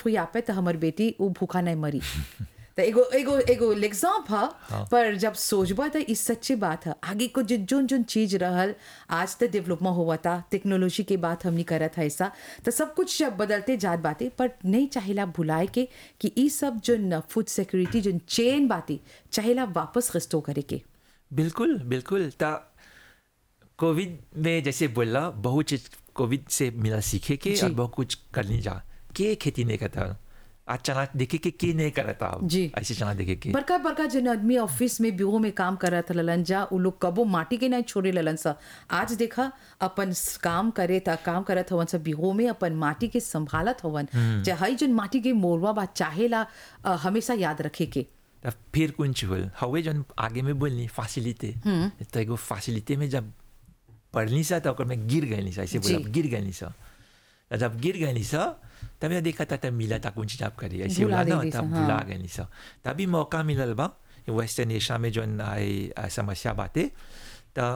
फुई आपे तो हमर बेटी वो भूखा नहीं मरी तो एगो एगो एगो एग्जाम्प है पर जब सोचबा तो इस सच्ची बात है आगे को जो जोन जोन चीज रहल आज तो डेवलपमेंट हुआ था टेक्नोलॉजी के बात हमने करत है ऐसा तो सब कुछ जब बदलते जात बातें पर नहीं चाहेला भुलाए के कि ई सब जो फूड सिक्योरिटी जो चेन बातें चाहेला वापस रिस्टोर करे के बिल्कुल बिल्कुल ता कोविड में जैसे बोला बहुत चीज कोविड से मिला सीखे के जी। और बहुत कुछ करनी जा के खेती नहीं करता आज चना देखे के के नहीं करता अब जी। ऐसे चना देखे के बड़का बड़का जन आदमी ऑफिस में ब्यूरो में काम करत ललन जा उ लोग कबो माटी के नहीं छोड़े ललन सा आज देखा अपन स- काम करे था काम करत हवन सा ब्यूरो में अपन माटी के संभालत हवन चाहे जन माटी के मोरवा बा चाहेला अ, हमेशा याद रखे के तब फिर कुछ हुल हवे जन आगे में बोलनी फैसिलिटी तो एगो फैसिलिटी में जब पढ़नी सा तो ओकर में गिर गई सा ऐसे बोला जी। गिर गई सा तो जब गिर गई सा तब मैं देखा था तब मिला था कुछ जब करी ऐसे भुला बोला ना देली सा, तब हाँ। भुला गई सा तभी मौका मिलल बा वेस्टर्न एशिया में जो आई आ, समस्या बाते तो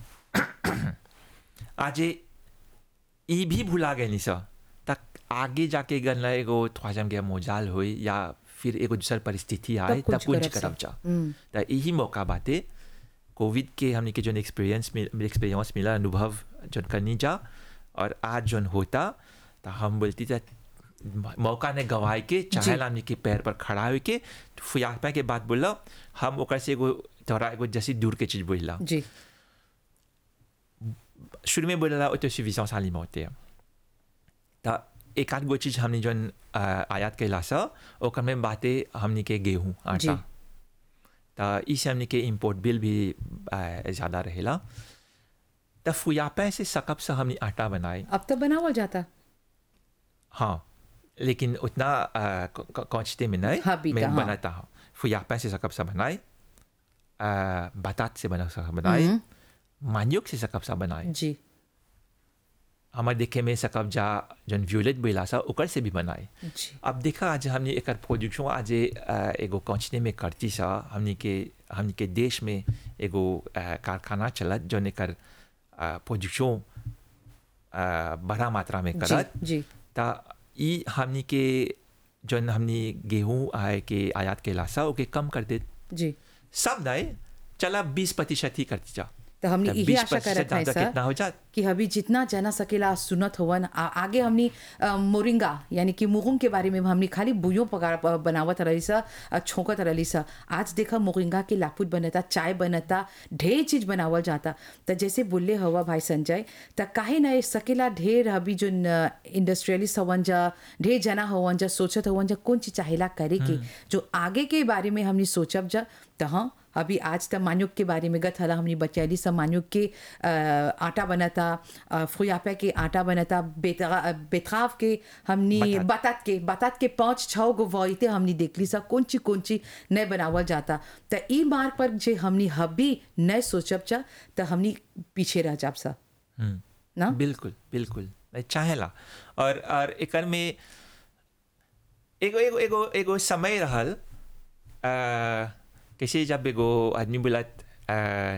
आज ई भी भुला गई सा तक आगे जाके गन एगो ख्वाजम के मोजाल होई या फिर एगो दूसर परिस्थिति आए कुछ तब कुछ करब सा। करब जा तो यही मौका बाते कोविड के हमने के जो एक्सपीरियंस एक्सपीरियंस मिला अनुभव जो करनी जा और आज जो होता तो हम बोलती था मौका ने गवाए के चाहे हमने के पैर पर खड़ा हो के फुयापा के बात बोला हम ओकर से एगो थोड़ा एगो जैसी दूर के चीज बोला जी शुरू में बोला ऑटोसफिशियंस alimentaire त एक आध गो चीज हमने जौन अ, आयात कैला सा ओकर में बातें हमने के गेहूँ आटा त इसे हमने के इम्पोर्ट बिल भी अ, ज़्यादा रहेला त फुयापे से सकब से हमने आटा बनाए अब तो बनावल जाता हाँ लेकिन उतना क्वांटिटी में नहीं हाँ, बीता, मैं हाँ। बनाता हूँ फुयापे से सकब से बनाए अ, बतात से बना सकब बनाए मान्युक से सकब से बनाए जी हमारे देखे में सकब जा जन व्यूलेट बोला सा ओकर से भी बनाए जी अब देखा आज हमने एक प्रोडक्शन आज अ, एगो कंचने में करती सा हमने के हमने के देश में एगो अ, कारखाना चलत जौन एकर प्रोडक्शन बड़ा मात्रा में करत जी जी ता ई हमने के जौन हमने गेहूँ आए के आयात के लासा ओके कम कर दे जी सब नहीं चला बीस प्रतिशत ही करती जा तो हमने तब यही 20% आशा करत है ज्यादा सर कितना हो जात कि अभी जितना जना सकेला सुनत हवन आ, आगे हमनी अ, मोरिंगा यानी कि मुगुंग के बारे में हमनी खाली बुयो पका प- बनावत रही सा अ, छोंकत रही सा आज देखा मोरिंगा के लापुट बनता चाय बनता ढेर चीज बनावल जाता तो जैसे बोले हवा भाई संजय त काहे ना सकेला ढेर अभी जो इंडस्ट्रियलिस्ट हवन जा ढेर जना हवन जा सोचत हवन जा कौन चीज चाहेला करे के जो आगे के बारे में हमनी सोचब जा तो हाँ अभी आज तक मान्युक के बारे में गत हला हमने बचैली सब मान्युक के अ, आटा बनता अ, फुयापे के आटा बनता बेतरा बेतराव के हमनी बतात। बतात के बतात के पाँच छः गो वॉइते हमनी देखली सा कौन ची कौन ची नहीं बनावल जाता तो ई मार्ग पर जे हमनी हबी नहीं सोचब चा तो हमनी पीछे रह जाब सा हम्म ना बिल्कुल बिल्कुल नहीं चाहेला और और एकर में एगो एगो एगो एगो समय रहल अ, कैसे जब एगो आदमी बोलत अ,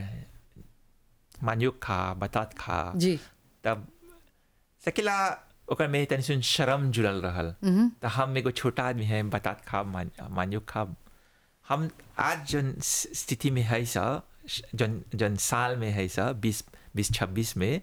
मान्युक खा बतात खा जी तब सकेला ओकर में तनी सुन शर्म जुड़ल रहल तो हम एगो छोटा आदमी है बतात खा मान, मान्युक खा हम आज जन स- स्थिति में है सा जन जन साल में है सा बीस बीस छब्बीस में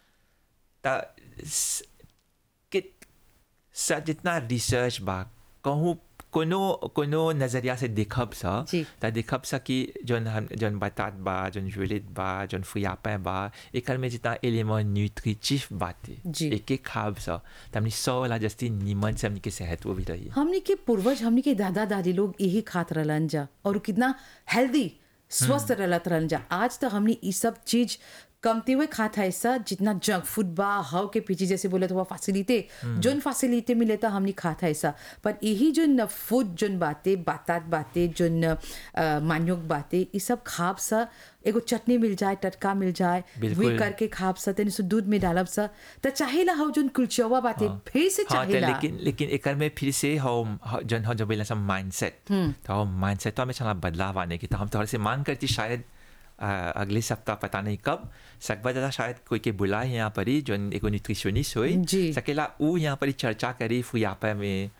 त स- कि स जितना रिसर्च बा कहूँ कोनो कोनो नजरिया से देखब सा जी। त देखब सा कि जौन हम जौन बतात बा जौन जुलित बा जौन फुयापे बा एकर में जितना एलिमेंट न्यूट्रिटिव बाते जी। एक एक खाब सा त हमनी सौ वाला जस्ती नीमन से हमनी के सेहत वो भी रही हमनी के पूर्वज हमनी के दादा दादी लोग यही खात रहलन जा और उ कितना हेल्दी स्वस्थ रहत रहलन जा आज तो हमनी ई सब चीज कमते हुए खात है ऐसा जितना जंक फूड बा हाउ के पीछे जैसे बोले तो फैसिलिटी जोन फैसिलिटी मिले तो हमनी खात है ऐसा पर यही जो फूड जोन बाते बातात बाते जोन अ, मान्योक बाते ये सब खाब सा एगो चटनी मिल जाए टटका मिल जाए बिल्कुल। वे करके खाब सा तेने सो दूध में डालब सा तो चाहेला हाउ जोन कुलचवा बाते फिर से हाँ तो चाहेला लेकिन लेकिन एकर में फिर से हम हम- जन हम जब बोला सब माइंडसेट तो हम माइंडसेट तो हमें चला बदलाव आने की तो हम थोड़े से मांग करती शायद अ, अगले सप्ताह पता नहीं कब सकबा दादा शायद कोई के बुलाए यहाँ पर ही जो एगो न्यूट्रिशनिस्ट हुई जी। सकेला ऊ यहाँ पर ही चर्चा करी फुयापा में